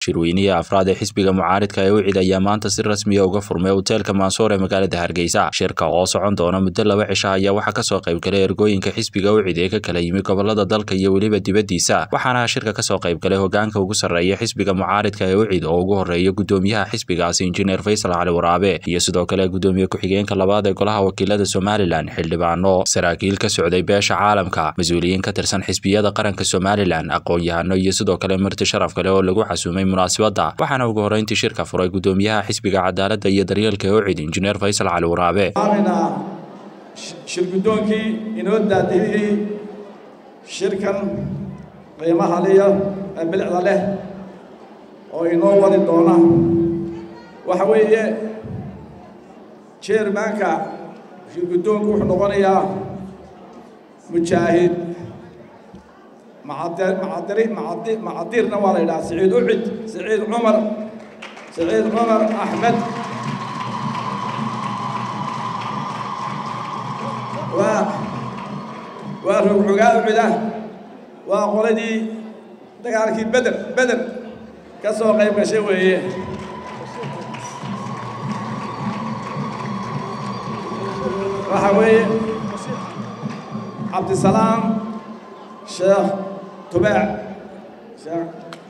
shirweynihii afraad ee xisbiga mucaaridka ee ucid ayaa maanta si rasmiya uga furmay hoteelka maansoor ee magaalada hargeysa shirka oo socon doona muddo laba cisha ayaa waxaa kasoo qaybgalay ergooyinka xisbiga ucid ee ka kala yimi gobolada dalka iyo weliba dibadiisa waxaana shirka kasoo qaybgalay hogaanka ugu sarreeya xisbiga mucaaridka ee ucid oo ugu horeeya gudoomiyaha xisbigaasi injineer faysal cali waraabe iyo sidoo kale gudoomiye ku-xigeenka labaad ee golaha wakiilada somalilan xildhibaano saraakiil ka socday beesha caalamka mas-uuliyiin ka tirsan xisbiyada qaranka somalilan aqoon-yahano iyo sidoo kale marti sharaf kale oo lagu xasuumay munaasabadda waxaana ugu horeyntii shirka furay gudoomiyaha xisbiga cadaaladda iyo daryeelka ee ucid injineer faysal cali waraabe shirgudoonkii inoo daadihiyey shirkan qiimaha liya ee bilicda leh oo inoo wadi doona waxa weeye jeermaanka shirgudoonku wuxuu noqonayaa mujaahid macadiirna waa la yidhaha siciid ucid siciid cumar siciid cumar axmed waa waa rogxogaa ucida waa qoladii dagaalkii beder beder ka soo qayb gashay weeye waxa weeye cabdisalaam sheekh tubaac sheekh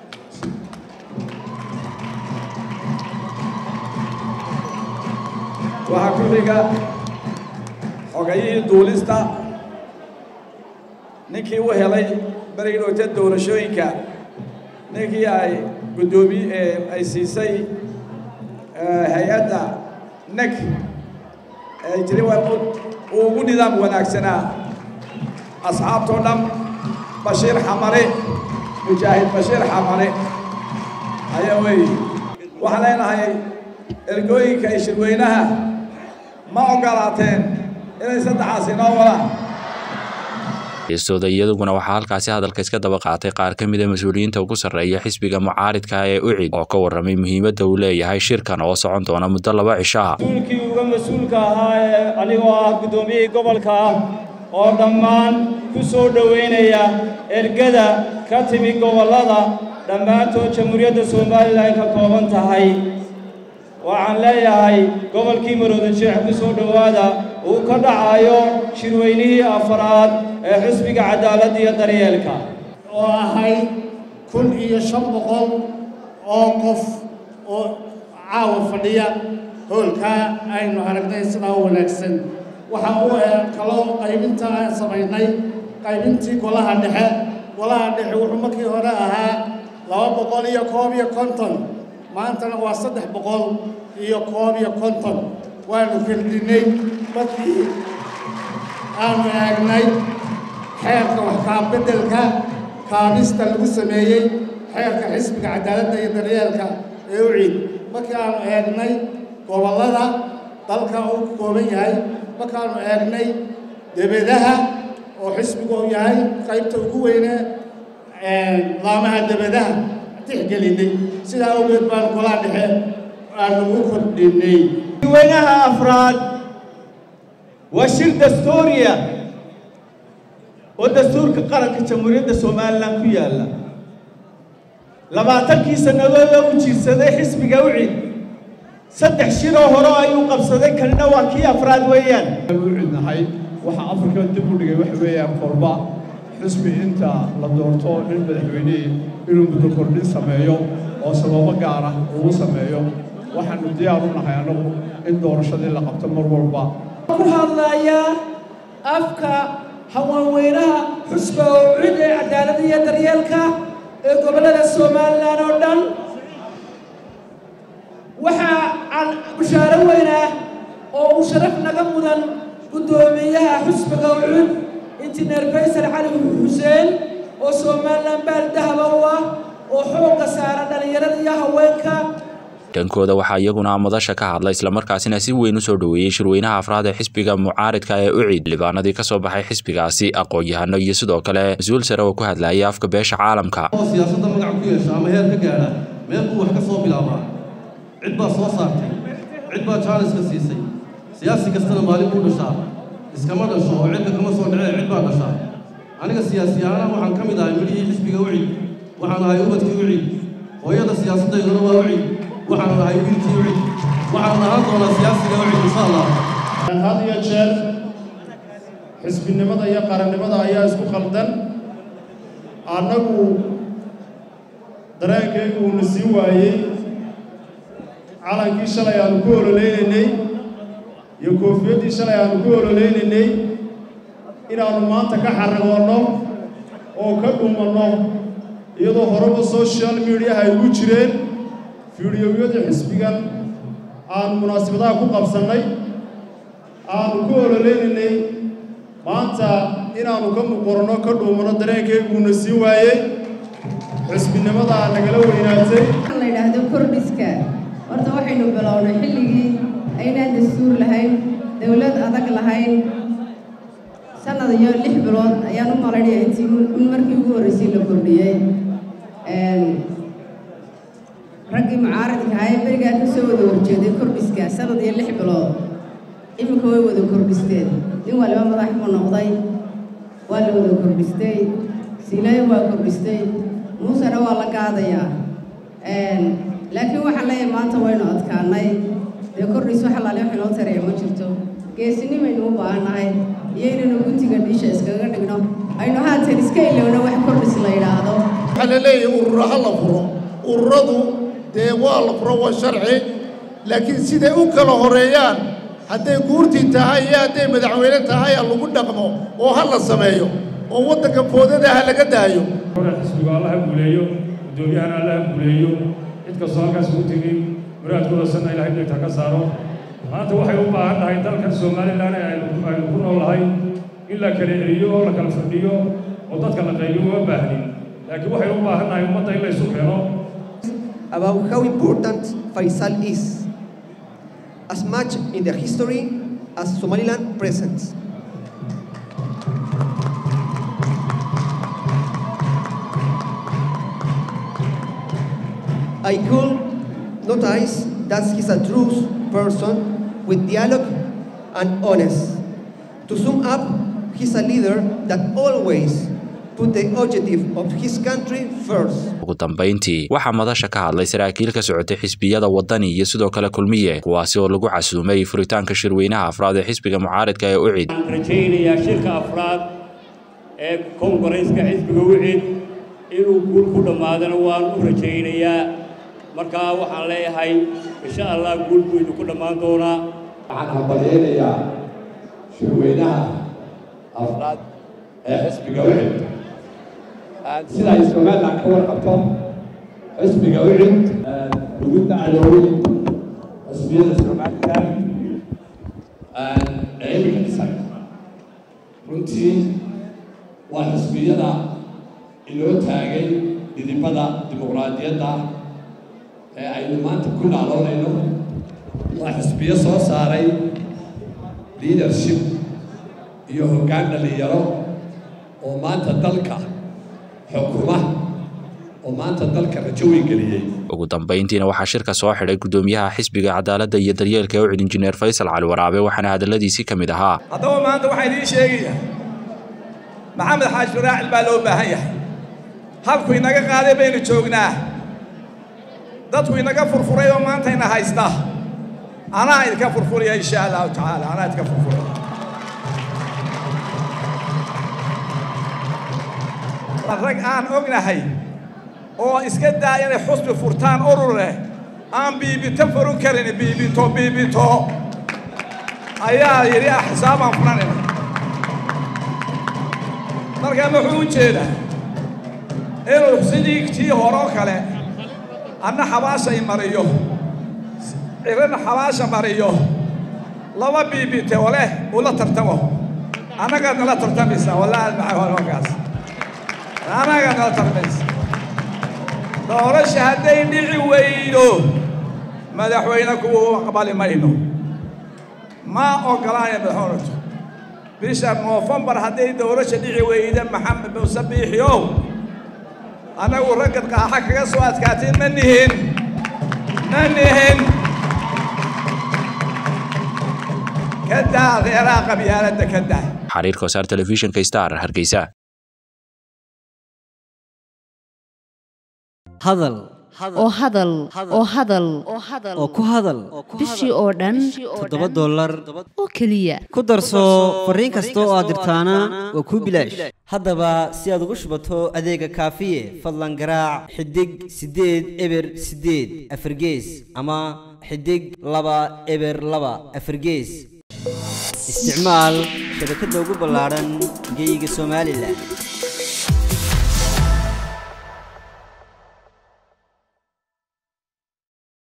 waxaa ku xiga xogayihii duulista ninkii u helay berigii dhowta doorashooyinka ninkii ay guddoomiye ay siisay hay-adda neg ee jiri uu ugu nidaam wanaagsanaa asxaabtoo dhan bashiir xamare mujaahid bashiir xamare ayaa weeye waxaan leenahay ergooyinka iyo shirweynaha ma ogolaateen inay saddexaas inoo wadaan heestooda iyaduguna waxaa halkaasi hadalka iska daba qaatay qaar ka mida mas-uuliyiinta ugu sarreeya xisbiga mucaaridka ee ucid oo ka warramay muhiimadda uu leeyahay shirkan oo socon doona muddo laba cishaha mas-uulkii uga mas-uulka ahaa ee anigoo ah guddoomiyihii gobolka ah oo dhammaan ku soo dhowaynaya ergada ka timi gobollada dhammaantood jamhuuriyadda somalilan ka kooban tahay waxaan leeyahay gobolkii marooda jeex ku soo dhowaada uu ka dhacayo shirweynihii afaraad ee xisbiga cadaaladda iyo daryeelka oo ahayd kun iyo shan boqol oo qof oo caawa fadhiya hoolkaa aynu aragnay sidaa u wanaagsan waxa uu kaloo qaybinta aan samaynay qaybintii golaha dhexe golaha dhexe wuxuu markii hore ahaa laba boqol iyo koob iyo konton maantana waa saddex boqol iyo koob iyo konton waanu kordhinay markii aanu eegnay xeerka waxkaabeddelka kaabista lagu sameeyey xeerka xisbiga cadaaladda iyo daryeelka ee u ciid markii aanu eegnay gobollada dalka uu ka kooban yahay markaanu eegnay debadaha oo xisbigu uu yahay qaybta ugu weyne laamaha debadaha tixgelinay sidaa awgeed baanu golaa dhexe aanu u kordhinay weynaha afraad waa shir dastuuriya oo dastuurka qaranka jamhuuriyadda somalilan ku yaalla labaatankii sannadood oo u jiirsaday xisbiga ucid saddex shiroo hore ayuu qabsaday kanina waa kii afraad weeyaan ucidnahay waxa afrika dib u dhigay waxa weeyaan korba xisbi inta la doorto nin madaxweynihii inuu muddo kordhin sameeyo oo sababo gaar ah ugu sameeyo waxaanu diyaar u nahay annagu in doorashadii la qabto mar walba ku hadlayaa afka haweenweynaha xusba oo cid ee cadaaladda iyo daryeelka ee gobollada somalilan oo dhan waxaa aan bushaaro weyn ah oo uu sharaf naga mudan guddoomiyaha xusbiga ucud injineer faysal cali xuseen oo somalilan baal dahaba u ah oo xoogga saara dhallinyarada iyo haweenka dhankooda waxaa iyaguna madasha ka hadla islamarkaasina si weyn u soo dhoweeyey shirweynaha afraad ee xisbiga mucaaridka ee ucid libaanadii ka soo baxay xisbigaasi aqoon-yahano iyo sidoo kale mas-uul sare oo ku hadlayay afka beesha caalamka oo siyaasadda magac ku yeesha ama heer ka gaadha meel buu wax ka soo bilaabaa cid baa soo saartay cid baa jaaniska siisay siyaasi kastana maalin buu dhashaa iskama dhasho oo cidka kama soo dhacee cid baa dhashaa aniga siyaasi ahaana waxaan ka mid ahay midhihii xisbiga ucid waxaan ahay ubadkii ucid hooyada siyaasaddayduna waa ucid waxaanu nahay wiilkii ucid waxaanu ahaan doonaa siyaasiga ucid insha allah had iyo jeer xisbinimada iyo qarannimada ayaa isku khaldan annagu dareenkaygu uuna sii waayey calankii shalay aanu ku ololaynaynay iyo koofiyaddii shalay aanu ku ololaynaynay inaannu maanta ka xarragoonno oo ka dhumanno iyadoo horeba social mediaha ay ugu jireen fiidiyowyadii xisbigan aanu munaasabadaha ku qabsannay aanu ku ololaynaynay maanta inaannu ka muqoranno ka dhuumanno dareenkayguuna sii waayey xisbinimadaa nagala weynaatay la yidhaahdo kordhiska horta waxaynu bilownay xilligii aynaan dastuur lahayn dowlad adag lahayn sanad iyo lix bilood ayaan u malaynaya intii in markii ugu horreysay la kordhiyey raggii mucaaradka ahaa ee berigaa ka soo wada horjeeday kordhiska sanad iyo lix bilood iminka way wada kordhisteen nin waliba madax buu noqday waa la wada kordhistay siilayo waa kordhistay muusena waa la gaadayaa laakiin waxaan leeyahay maanta waynu adkaanay dee kordhis wax alaale wax inoo taraya ma jirto geesinimaynu u baahannahay iyo inaynu guntiga dhiisha iskaga dhigno aynu haatan iska ilowno wax kordhis la yidhaahdo waxaa la leeyahay urura ha la furo ururadu dee waa la furo waa sharci laakiin siday u kala horeeyaan hadday guurtii tahay iyo hadday madaxweyne tahay ha lagu dhaqmo oo ha la sameeyo oo waddanka foodada ha laga daayo xisbigu allaha guuleeyo guddoomiyahana allaha guuleeyo cid kastoo halkaas ugu tegey muraadkooda sanna ilahay dhegta ka saaro maanta waxay u baahan tahay dalkan somalilan aynu ku noolahay in la kala eriyo oo la kala fadhiyo oo dadka la qaybiyo uma baahnin laakiin waxay u baahan tahay ummadda in la isu keeno about how important Faisal is, as much in the history as Somaliland presents. I could notice that he's a true person with dialogue and honest. To sum up, he's a leader that always put the objective of his country first. ugu dambayntii waxaa madasha ka hadlay saraakiil ka socotay xisbiyada wadani iyo sidoo kale kulmiye kuwaasi oo lagu casuumay furitaanka shirweynaha afraad ee xisbiga mucaaridka ee ucid waxaan rajaynayaa shirka afraad ee kongareeska xisbiga ucid inuu guul ku dhammaadana waan u rajaynayaa markaa waxaan leeyahay insha allah guul buu idinku dhammaan doonaa waxaan hambalyaynayaa shirweynaha afraad ee xisbiga ucid sida ay somaliland ka warqabto xisbiga ucid lagu dacdoobay xisbiyada somaliland ee iminka dhisan runtii waa xisbiyada inoo taagay dhidibada dimuqraadiyadda ee aynu maanta ku naaloonayno waa xisbiyo soo saaray leadership iyo hoggaan dhallinyaro oo maanta dalka xukuma oo maanta dalka rajo weyn geliyey ugu dambayntiina waxaa shirka soo xidhay guddoomiyaha xisbiga cadaaladda iyo daryeelka ee ucid injineer faysal cali waraabe waxaana hadalladiisii ka mid ahaa haddaba maanta waxaa idiin sheegaya maxamed xaaji faraacil baa loo baahan yahay halku inaga qaaday baynu joognaa dadku inaga furfuray oo maanta ina haysta anaa idinka furfuraya insha allahu tacaala anaa idinka furfuraya rag aan ognahay oo iska daa inay xusbi furtaan urur leh aan biibito furun karin biibito biibito ayaa yidhi ah xisaabaan furanayna marka muxuu u jeedaa inuu sidii tii horoo kale anna xabaashay mariyo cirana xabaasha mariyo laba biibite oo leh ula tartamo annagaad nala tartamaysaa wallaahi maxay horkaas anaga nala tarmaysa doorasha hadday dhici weydo madaxweyne kuwa aqbali mayno ma ogolaaya madaxweyntu bisha noofembar hadday doorasha dhici weyda maxamed muuse biixiow annagu raggad qaaxa kaga soo adkaateen ma nihin ma nihin ka daa reeraha qabyaaladda ka daa xariirka wasaar telefishinka star hargeysa hadal oo hadal oo hadal oo ku hadal bishii oo dhan toddoba dollar oo keliya ku darso fariin kasta oo aad dirtaana waa kuu bilaash haddaba si aad ugu shubato adeega kaafiye fadlan garaac xidig siddeed eber siddeed afargees ama xidig laba eber laba afargees isticmaal shabakadda ugu ballaadhan geeyiga somalilan